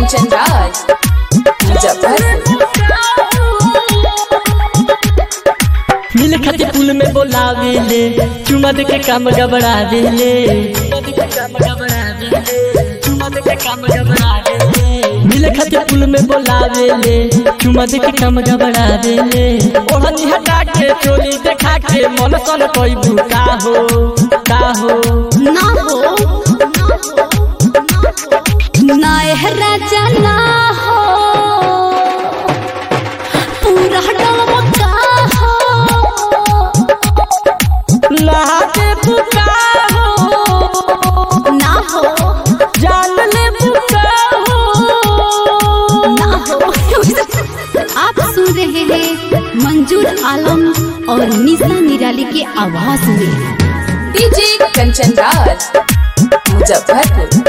कंचन राज मुजफ्फरपुर मिल खातिर पुल में बोलावेले चुमा दे के काम गबड़ावेले मिल खातिर पुल में बोलावेले चुमा दे के काम गबड़ावेले ओढ़नी हटा के चोली देखा के मन सन कोई भूका हो का हो ना हो ना एह राजा ना हो पूरा डमका हो लागे भूका हो ना हो जान ले भूका हो ना हो आप सुन रहे हैं मंजूर आलम और निशा निराली के आवाज में डीजे कंचन राज मुजफ्फरपुर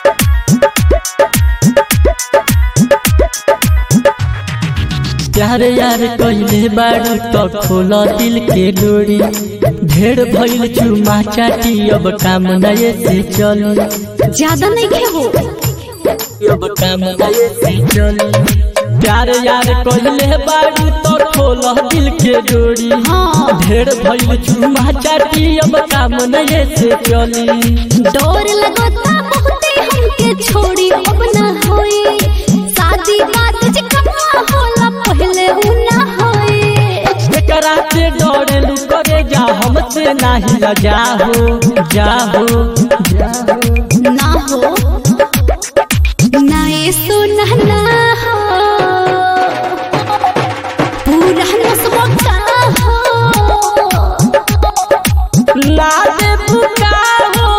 प्यार यार कइले बाड़ू तो खोल दिल के डोरी ढेर भइल चुमा चाटी अब काम नए से चली ज्यादा नहीं खे हो अब काम नए से चली प्यार यार कइले बाड़ू तो खोल दिल के डोरी हाँ ढेर भइल चुमा चाटी अब काम नए से चली डोर लगता बहुते हमके छोड़ी अब ना होई शादी बात जे कमा होला पहले उ ना होई एकरा से डरेलू करे जा हमसे नाही लजा हो जा हो जा हो ना हो ना ये सुना ना हो पूरा नसबा का हो लाले बुका हो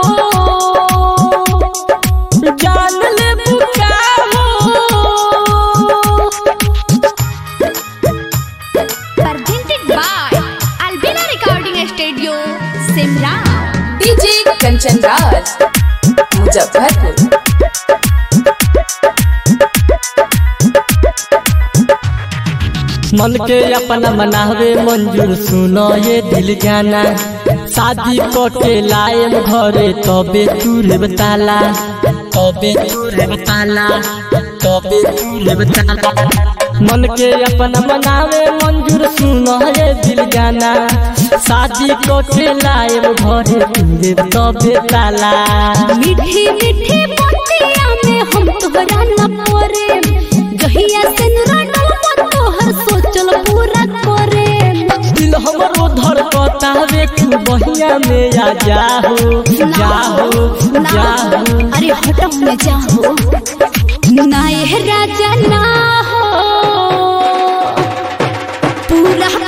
जान ले बुका हो presented by Albina Recording Studio, Simla. DJ Kanchan Raj Muzaffarpur मन के अपना मनावे मंजूर सुनो ये दिल जाना शादी के लाए घरे तबे तूरे बताला तबे तूरे बताला तबे तूरे बताला मन के अपना मनावे मंजूर सुनो ये दिल जाना शादी के लाए घरे तूरे तबे ताला मीठी मीठी बतिया में हम तोहरा न परे जहिया से नुराडल तोहर सोचल पूरा करे दिल हमरो धड़कता रे तू बहिया में आ जाहो जाहो जाहो अरे हटो में जाओ ना ये राजा ना हो पूरा